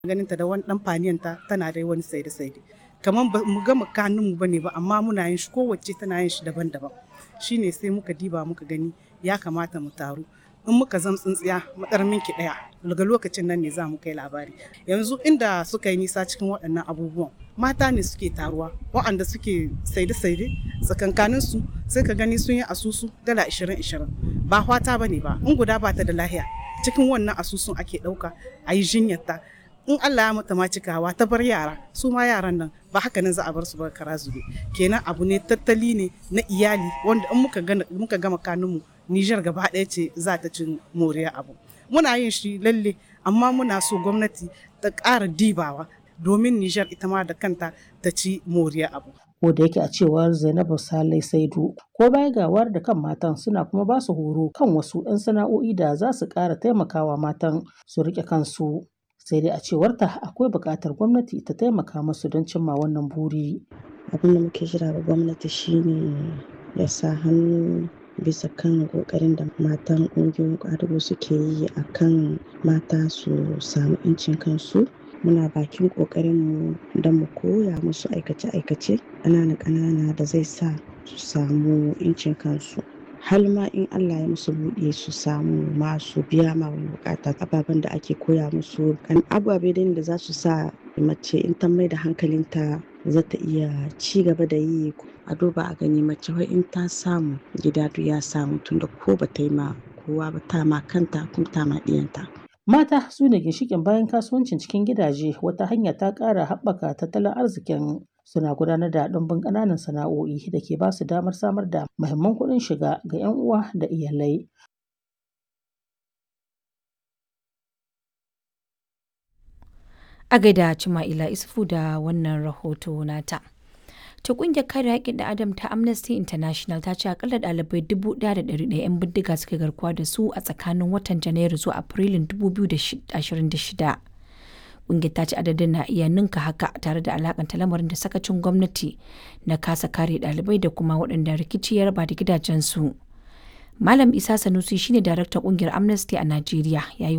ganin ta da wani dan faniyanta tana da wani saide saide kamar ba mu gama kanun mu bane ba amma muna yin shi kowace tana yin shi daban-daban shine sai muka diba muka gani ya kamata mu taru in muka zam tsintsiya madar minki daya daga lokacin nan ne za mu kai labari yanzu inda suka yi nisa cikin waɗannan abubuwan mata ne suke taruwa waɗanda suke saide-saide tsakankanin su sai ka gani sun yi asusu dala 20-20 ba hwata bane ba in guda ba ta da lahiya cikin wannan asusun ake ɗauka a yi jinyarta in Allah ya mata ma cikawa ta bar yara su ma yaran nan ba haka nan za a bar su ba kara zube kenan abu ne tattali ne na iyali wanda in muka gana muka gama kanunmu Nijar gaba ɗaya ce za ta cin moriya abu muna yin shi lalle amma muna so gwamnati ta ƙara dibawa domin Nijar ita ma da kanta ta ci moriya abu ko da yake a cewar Zainabu Salai Saidu ko baya gawar da kan matan suna kuma ba su horo kan wasu 'yan sana'o'i da za su ƙara taimakawa matan su riƙe kansu sai dai a cewarta akwai buƙatar gwamnati ta taimaka musu don cimma wannan buri. abin da muke jira ga gwamnati shine ya sa hannu bisa kan kokarin da matan ƙungiyoyin ƙwadago suke yi a kan mata su samu 'yancin kansu muna bakin ƙoƙarinmu don mu koya musu aikace-aikace ƙanana-ƙanana da zai sa su samu 'yancin kansu har ma in Allah ya musu buɗe su samu masu biya ma wani bukata ababen da ake koya musu kan ababe da za su sa mace in ta mai da hankalinta za ta iya ci gaba da yi a duba a gani mace wai in ta samu gida duk ya samu tunda ko ba ta yi ma kowa ba ta ma kanta kuma ta ma ɗiyanta. Mata su ne ginshiƙin bayan kasuwancin cikin gidaje wata hanya ta ƙara haɓaka tattalin arzikin suna gudanar da ɗumbin ƙananan sana'o'i da ke ba su damar samar da muhimman kuɗin shiga ga 'yan uwa da iyalai. A gaida Cima'ila Isufu da wannan rahoto nata. ta kungiyar kare haƙƙin da adam ta amnesty international ta ce akalla ɗalibai 1,100 'yan bindiga suka garkuwa da su a tsakanin watan janairu zuwa afrilun 2026 kungiyar ta ce adadin na iya ninka haka tare da alakanta lamarin da sakacin gwamnati na kasa kare ɗalibai da kuma waɗanda rikici ya raba da gidajensu malam isa sanusi shine daraktan kungiyar amnesty a najeriya ya yi